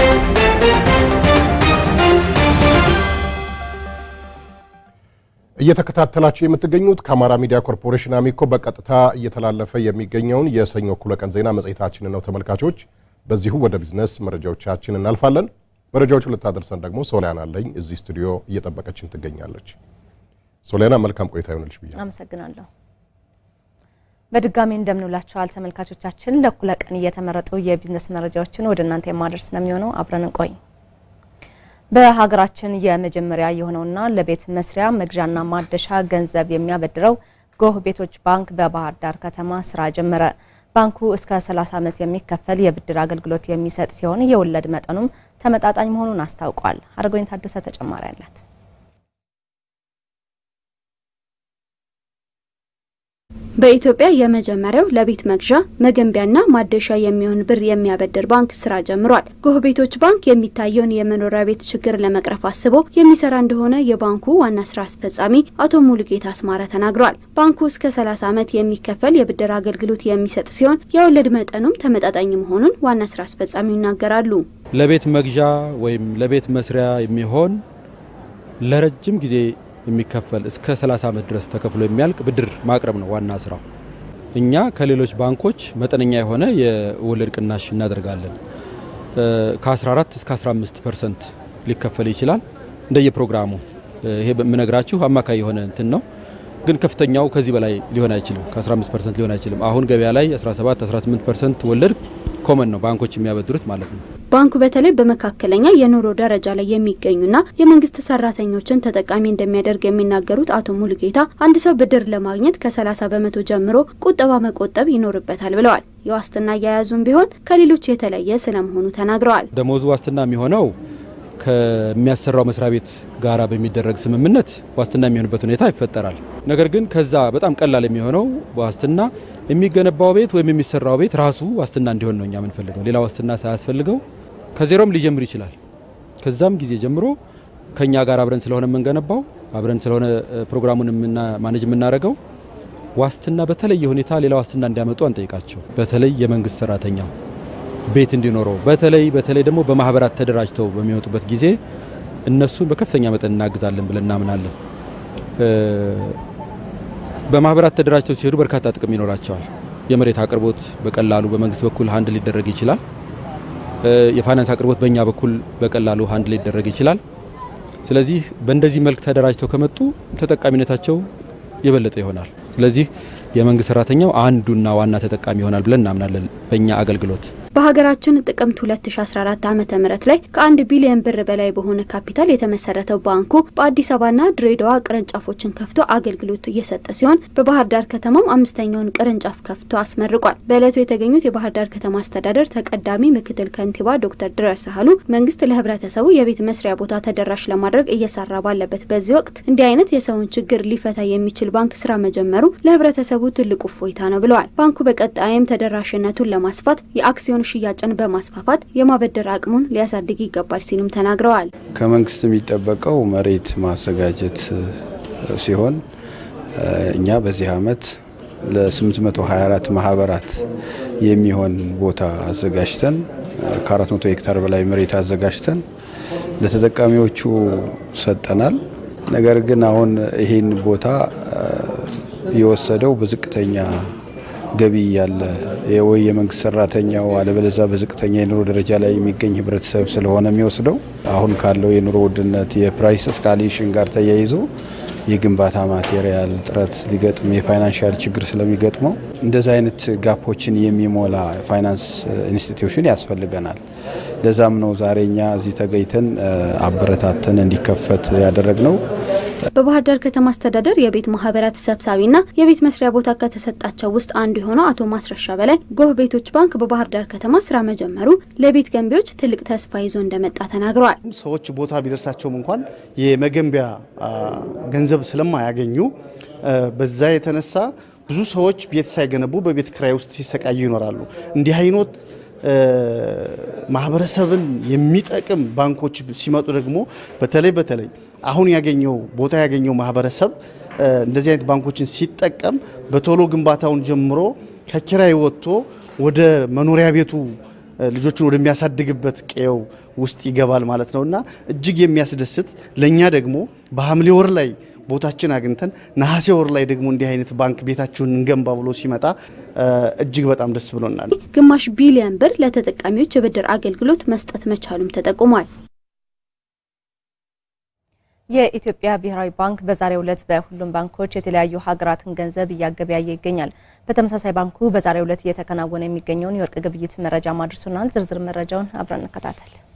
እየተከታተላችሁ የምትገኙት ከአማራ ሚዲያ ኮርፖሬሽን አሚኮ በቀጥታ እየተላለፈ የሚገኘውን የሰኞ እኩለ ቀን ዜና መጽሔታችንን ነው ተመልካቾች። በዚሁ ወደ ቢዝነስ መረጃዎቻችን እናልፋለን። መረጃዎቹን ልታደርሰን ደግሞ ሶሊያና አለኝ እዚህ ስቱዲዮ እየጠበቀችን ትገኛለች። ሶሊያና መልካም ቆይታ ይሆንልሽ ብያ አመሰግናለሁ። በድጋሚ እንደምንውላችኋል ተመልካቾቻችን። ለእኩለ ቀን እየተመረጡ የቢዝነስ መረጃዎችን ወደ እናንተ የማደርስ ነው የሚሆነው። አብረን እንቆይ። በሀገራችን የመጀመሪያ የሆነውና ለቤት መስሪያ መግዣና ማደሻ ገንዘብ የሚያበድረው ጎህ ቤቶች ባንክ በባህር ዳር ከተማ ስራ ጀመረ። ባንኩ እስከ 30 ዓመት የሚከፈል የብድር አገልግሎት የሚሰጥ ሲሆን የወለድ መጠኑም ተመጣጣኝ መሆኑን አስታውቋል። አድርጎኝ ታደሰ ተጨማሪ አላት። በኢትዮጵያ የመጀመሪያው ለቤት መግዣ መገንቢያና ማደሻ የሚሆን ብር የሚያበድር ባንክ ስራ ጀምሯል። ጎህ ቤቶች ባንክ የሚታየውን የመኖሪያ ቤት ችግር ለመቅረፍ አስቦ የሚሰራ እንደሆነ የባንኩ ዋና ስራ አስፈጻሚ አቶ ሙሉጌታ አስማረ ተናግረዋል። ባንኩ እስከ 30 ዓመት የሚከፈል የብድር አገልግሎት የሚሰጥ ሲሆን የወለድ መጠኑም ተመጣጣኝ መሆኑን ዋና ስራ አስፈጻሚው ይናገራሉ። ለቤት መግዣ ወይም ለቤት መስሪያ የሚሆን ለረጅም ጊዜ የሚከፈል እስከ 30 ዓመት ድረስ ተከፍሎ የሚያልቅ ብድር ማቅረብ ነው ዋና ስራው። እኛ ከሌሎች ባንኮች መጠነኛ የሆነ የወለድ ቅናሽ እናደርጋለን። ከ14 እስከ 15 ፐርሰንት ሊከፈል ይችላል እንደየፕሮግራሙ። ይሄ የምነግራችሁ አማካይ የሆነ እንትን ነው፣ ግን ከፍተኛው ከዚህ በላይ ሊሆን አይችልም። ከ15 ፐርሰንት ሊሆን አይችልም። አሁን ገበያ ላይ 17 18 ፐርሰንት ወለድ ኮመን ነው ባንኮች የሚያበድሩት ማለት ነው። ባንኩ በተለይ በመካከለኛ የኑሮ ደረጃ ላይ የሚገኙና የመንግስት ሰራተኞችን ተጠቃሚ እንደሚያደርግ የሚናገሩት አቶ ሙሉጌታ አንድ ሰው ብድር ለማግኘት ከ30 በመቶ ጀምሮ ቁጠባ መቆጠብ ይኖርበታል ብለዋል። የዋስትና አያያዙም ቢሆን ከሌሎች የተለየ ስለመሆኑ ተናግረዋል። ደሞዙ ዋስትና የሚሆነው ከሚያሰራው መስሪያ ቤት ጋራ በሚደረግ ስምምነት ዋስትና የሚሆንበት ሁኔታ ይፈጠራል። ነገር ግን ከዛ በጣም ቀላል የሚሆነው ዋስትና የሚገነባው ቤት ወይም የሚሰራው ቤት ራሱ ዋስትና እንዲሆን ነው እኛ የምንፈልገው። ሌላ ዋስትና ሳያስፈልገው ከዜሮም ሊጀምር ይችላል። ከዛም ጊዜ ጀምሮ ከኛ ጋር አብረን ስለሆነ የምንገነባው አብረን ስለሆነ ፕሮግራሙን ማኔጅ የምናደርገው ዋስትና በተለየ ሁኔታ ሌላ ዋስትና እንዲያመጡ አንጠይቃቸው። በተለይ የመንግስት ሰራተኛው ቤት እንዲኖረው በተለይ በተለይ ደግሞ በማህበራት ተደራጅተው በሚወጡበት ጊዜ እነሱን በከፍተኛ መጠን እናግዛለን ብለን እናምናለን። በማህበራት ተደራጅተው ሲሄዱ በርካታ ጥቅም ይኖራቸዋል። የመሬት አቅርቦት በቀላሉ በመንግስት በኩል ሀንድ ሊደረግ ይችላል። የፋይናንስ አቅርቦት በእኛ በኩል በቀላሉ ሀንድ ሊደረግ ይችላል። ስለዚህ በእንደዚህ መልክ ተደራጅተው ከመጡ ተጠቃሚነታቸው የበለጠ ይሆናል። ስለዚህ የመንግስት ሰራተኛው አንዱና ዋና ተጠቃሚ ይሆናል ብለን እናምናለን በእኛ አገልግሎት። በሀገራችን ጥቅምት 2014 ዓ ም ላይ ከአንድ ቢሊዮን ብር በላይ በሆነ ካፒታል የተመሰረተው ባንኩ በአዲስ አበባና ድሬዳዋ ቅርንጫፎችን ከፍቶ አገልግሎት እየሰጠ ሲሆን በባህር ዳር ከተማም አምስተኛውን ቅርንጫፍ ከፍቶ አስመርቋል። በዕለቱ የተገኙት የባህር ዳር ከተማ አስተዳደር ተቀዳሚ ምክትል ከንቲባ ዶክተር ድረስ ሳህሉ መንግስት ለህብረተሰቡ የቤት መስሪያ ቦታ ተደራሽ ለማድረግ እየሰራ ባለበት በዚህ ወቅት እንዲህ አይነት የሰውን ችግር ሊፈታ የሚችል ባንክ ስራ መጀመሩ ለህብረተሰቡ ትልቁ እፎይታ ነው ብለዋል። ባንኩ በቀጣይም ተደራሽነቱን ለማስፋት የአክሲዮን ሽያጭን በማስፋፋት የማበደር አቅሙን ሊያሳድግ ይገባል ሲሉም ተናግረዋል። ከመንግስት የሚጠበቀው መሬት ማዘጋጀት ሲሆን እኛ በዚህ አመት ለ824 ማህበራት የሚሆን ቦታ አዘጋጅተን ከ400 ሄክታር በላይ መሬት አዘጋጅተን ለተጠቃሚዎቹ ሰጠናል። ነገር ግን አሁን ይህን ቦታ የወሰደው በዝቅተኛ ገቢ ያለ ወይ የመንግስት ሰራተኛው አለበለዛ በዝቅተኛ የኑሮ ደረጃ ላይ የሚገኝ ህብረተሰብ ስለሆነ የሚወስደው አሁን ካለው የኑሮ ውድነት የፕራይስ እስካሌሽን ጋር ተያይዞ የግንባታ ማቴሪያል እጥረት ሊገጥም የፋይናንሻል ችግር ስለሚገጥመው እንደዚህ አይነት ጋፖችን የሚሞላ ፋይናንስ ኢንስቲትዩሽን ያስፈልገናል። ለዛም ነው ዛሬ እኛ እዚህ ተገኝተን አበረታተን እንዲከፈት ያደረግነው። በባህር ዳር ከተማ አስተዳደር የቤት ማህበራት ሰብሳቢና የቤት መስሪያ ቦታ ከተሰጣቸው ውስጥ አንዱ የሆነው አቶ ማስረሻ በላይ ጎህ ቤቶች ባንክ በባህር ዳር ከተማ ስራ መጀመሩ ለቤት ገንቢዎች ትልቅ ተስፋ ይዞ እንደመጣ ተናግረዋል። ሰዎች ቦታ ቢደርሳቸውም እንኳን የመገንቢያ ገንዘብ ስለማያገኙ በዛ የተነሳ ብዙ ሰዎች ቤት ሳይገነቡ በቤት ክራይ ውስጥ ሲሰቃዩ ይኖራሉ። እንዲህ አይነት ማህበረሰብን የሚጠቅም ባንኮች ሲመጡ ደግሞ በተለይ በተለይ አሁን ያገኘው ቦታ ያገኘው ማህበረሰብ እንደዚህ አይነት ባንኮችን ሲጠቀም በቶሎ ግንባታውን ጀምሮ ከኪራይ ወጥቶ ወደ መኖሪያ ቤቱ ልጆቹን ወደሚያሳድግበት ቀየው ውስጥ ይገባል ማለት ነው እና እጅግ የሚያስደስት ለእኛ ደግሞ በሐምሌ ወር ላይ ቦታችን አግኝተን ነሐሴ ወር ላይ ደግሞ እንዲህ አይነት ባንክ ቤታችሁን እንገንባ ብሎ ሲመጣ እጅግ በጣም ደስ ብሎናል። ግማሽ ቢሊዮን ብር ለተጠቃሚዎች የብድር አገልግሎት መስጠት መቻሉም ተጠቁሟል። የኢትዮጵያ ብሔራዊ ባንክ በዛሬው ዕለት በሁሉም ባንኮች የተለያዩ ሀገራትን ገንዘብ እያገበያየ ይገኛል። በተመሳሳይ ባንኩ በዛሬው ዕለት እየተከናወነ የሚገኘውን የወርቅ ግብይት መረጃ ማድረሱናል። ዝርዝር መረጃውን አብረን እንከታተል።